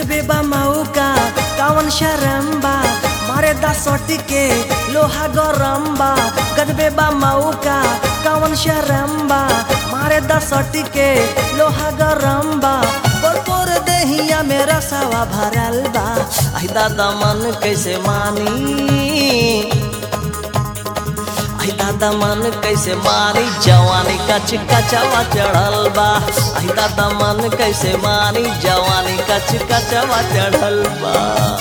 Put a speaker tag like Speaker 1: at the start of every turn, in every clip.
Speaker 1: गजबे बा मौका कावन शरम बा मारे दा सोटी के लोहा गरम बा गजबे बा मौका कावन शरम बा मारे दा सोटी के लोहा गरम बा पोर देहिया मेरा सवा भरल बा आई दादा मन कैसे मानी आई दादा मन कैसे मारी जवानी कच कचवा चढ़ल बा आई दादा मन कैसे मारी जवानी कच कचवा चढ़ल बा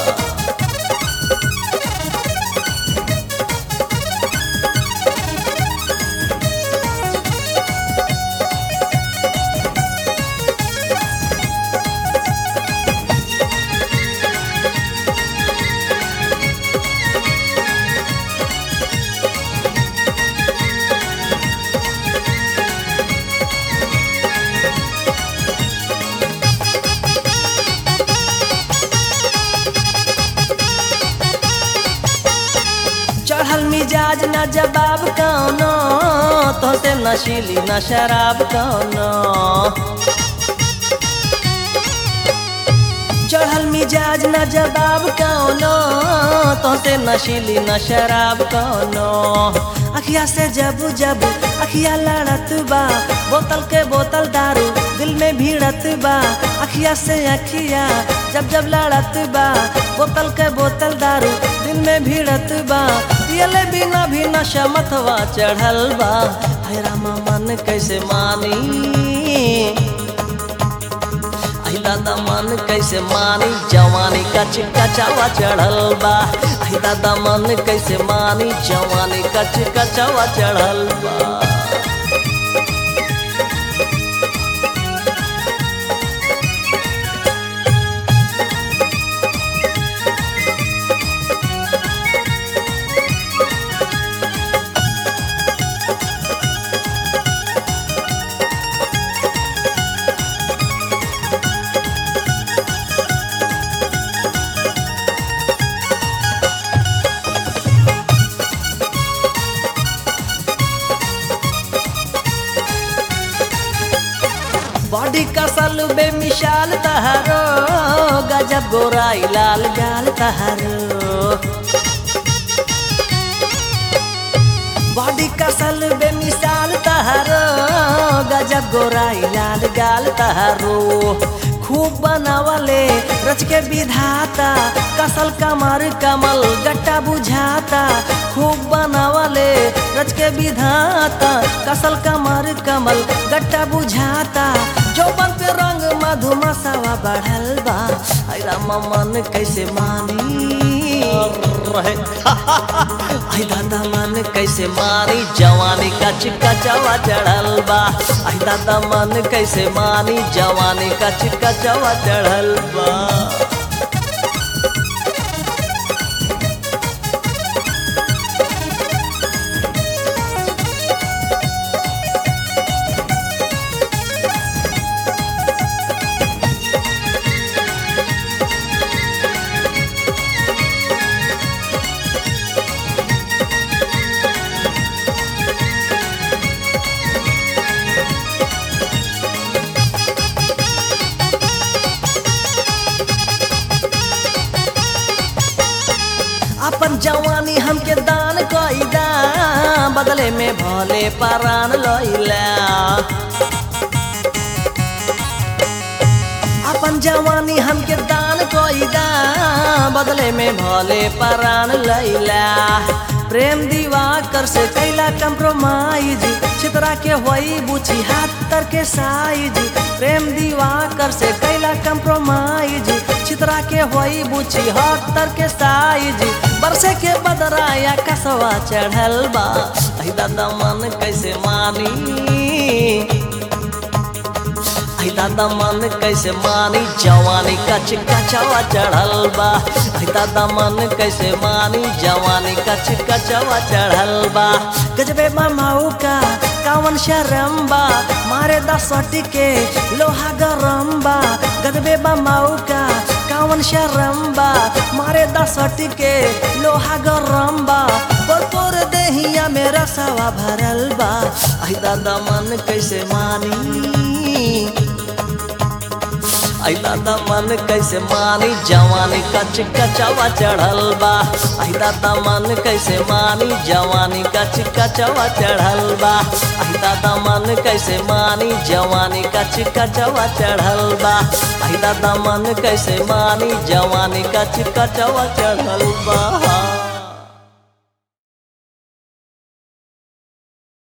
Speaker 1: चढ़ल मिजाज न जवाब कौनो तो से नशीली न शराब कौनो चढ़ल मिजाज न जवाब कौनो तो से नशीली न शराब कौनो अखिया से जब जब अखिया लड़त बा बोतल के बोतल दारू दिल में भीड़त बा अखिया से अखिया जब जब लड़त बा बोतल के बोतल दारू दिल में भीड़त बा पियले बिना भी नशा मतवा चढ़ल बा है रामा मन कैसे मानी आई दादा मन कैसे मानी जवानी कच कचवा चढ़ल बा आई दादा मन कैसे मानी जवानी कच कचवा चढ़ल बा बॉडी कसल बेमिसाल तहारो गजब गोराई लाल गाल तहारो बॉडी कसल बेमिसाल तहारो गजब गोराई लाल गाल तहारो खूब बनावले रच के विधाता कसल कमर कमल गट्टा बुझाता खूब बनावले रच के विधाता कसल कमर कमल गट्टा बुझाता चौबन पे रंग मधुमसावा बढ़ल बा आई रामा मन कैसे मानी रहे आई दादा मन कैसे मारी जवानी का चिक्का चवा चढ़ल बा आई दादा मन कैसे मानी जवानी का चिक्का चवा चढ़ल बा अपन जवानी हमके दान कईदा बदले में भले परान लैला अपन जवानी हमके दान कईदा बदले में भले परान लैला प्रेम दीवा कर से कैला कंप्रोमाइज चित्रा के होई बुची हाथ तर के साइज प्रेम दीवा कर से कैला कंप्रोमाइज चित्रा के होई बुची हाथ तर के साइज बरसे के बदराया कसवा चढ़ल बा आई दादा मन कैसे मानी आई दादा मन कैसे मानी जवानी कच कचवा चढ़ल बा आई दादा मन कैसे मानी जवानी कच कचवा चढ़ल बा गजबे माऊ का कावन शरम बा मारे दा सटी के लोहा गरम बा गजबे माऊ का कावन शरम बा मारे दा सटी के लोहा गरम बा पर पर देहिया मेरा सवा भरल बा आई दादा मन कैसे मानी आई दादा मन कैसे मानी जवानी कच कचवा चढ़ल बा आई दादा मन कैसे मानी जवानी कच कचवा चढ़ल बा आई दादा मन कैसे मानी जवानी कच कचवा चढ़ल बा आई दादा मन कैसे मानी जवानी कच कचवा चढ़ल बा